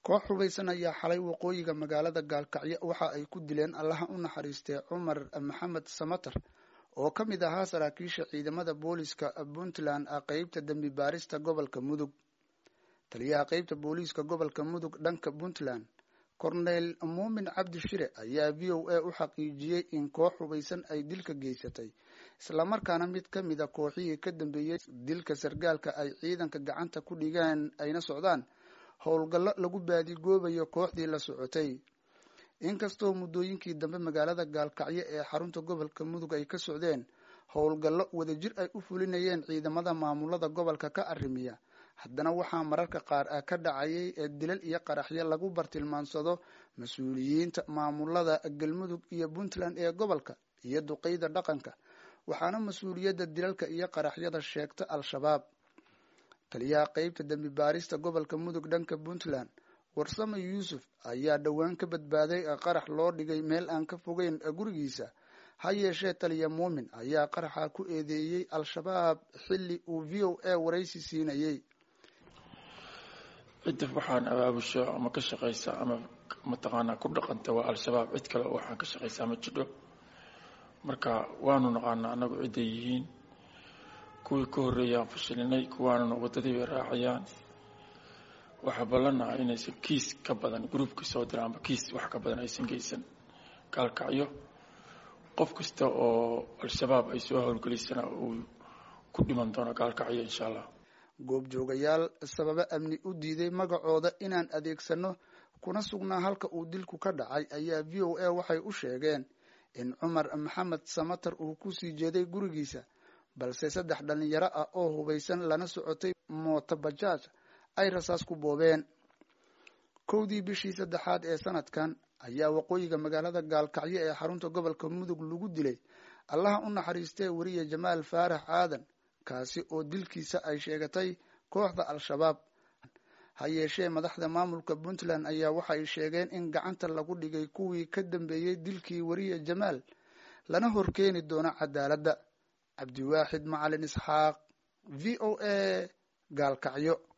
koox hubaysan ayaa xalay waqooyiga magaalada gaalkacyo waxa ay ku dileen allaha u naxariistay cumar maxamed samater oo ka mid ahaa saraakiisha ciidamada booliiska puntland qeybta dembi baarista gobolka mudug taliyaha qeybta booliiska gobolka mudug dhanka puntland corneyl muumin cabdi shire ayaa v o a u xaqiijiyey in koox hubaysan ay dilka geysatay islamarkaana mid ka mid a kooxihii ka dambeeyey dilka sargaalka ay ciidanka gacanta ku dhigeen ayna socdaan howlgallo lagu baadigoobayo kooxdii la socotay inkastoo muddooyinkii dambe magaalada gaalkacyo ee xarunta gobolka mudug ay ka socdeen howlgallo wadajir ay u fulinayeen ciidamada maamulada gobolka ka arrimiya haddana waxaa mararka qaar ah ka dhacayay ee dilal iyo qaraxyo lagu bartilmaansado mas-uuliyiinta maamulada galmudug iyo puntland ee gobolka iyo duqeyda dhaqanka waxaana mas-uuliyadda dilalka iyo qaraxyada sheegta al-shabaab taliyaha qeybta dembi baarista gobolka mudug dhanka puntland warsame yuusuf ayaa dhowaan ka badbaaday qarax loo dhigay meel aan ka fogeyn gurigiisa ha yeeshee taliya muumin ayaa qaraxa ku eedeeyey al-shabaab xilli uu v o a waraysi siinayey cidda waxaan abaabusho ama ka shaqaysa ama mataqaanaa ku dhaqanta waa al-shabaab cid kale oo waxaan ka shaqaysaa ma jidho marka waanu naqaanaa annagu cidday yihiin kuwii ka horreeyaan fashilinay kuwaanuna waddadii bay raacayaan waxaa ballanaha inaysan kiis ka badan gruubka soo dira ama kiis wax ka badan aysan geysan gaalkacyo qof kasta oo al-shabaab ay soo howlgelisana uu ku dhiman doono gaalkacyo insha allah goobjoogayaal sababo amni u diiday magacooda inaan adeegsano kuna sugnaa halka uu dilku ka dhacay ayaa v o a waxay u sheegeen in cumar maxamed samater uu kusii jeeday gurigiisa balse saddex dhalinyaro ah oo hubaysan lana socotay mooto bajaaj ay rasaas ku boobeen kowdii bishii saddexaad ee sanadkan ayaa waqooyiga magaalada gaalkacyo ee xarunta gobolka mudug lagu dilay allaha u naxariistee weriye jamaal faarax aadan kaasi oo dilkiisa ay sheegatay kooxda al-shabaab ha yeeshee madaxda maamulka puntland ayaa waxay sheegeen in gacanta lagu dhigay kuwii ka dambeeyey dilkii weriye jamaal lana horkeeni doono cadaaladda cabdiwaaxid macalin isxaaq v o a gaalkacyo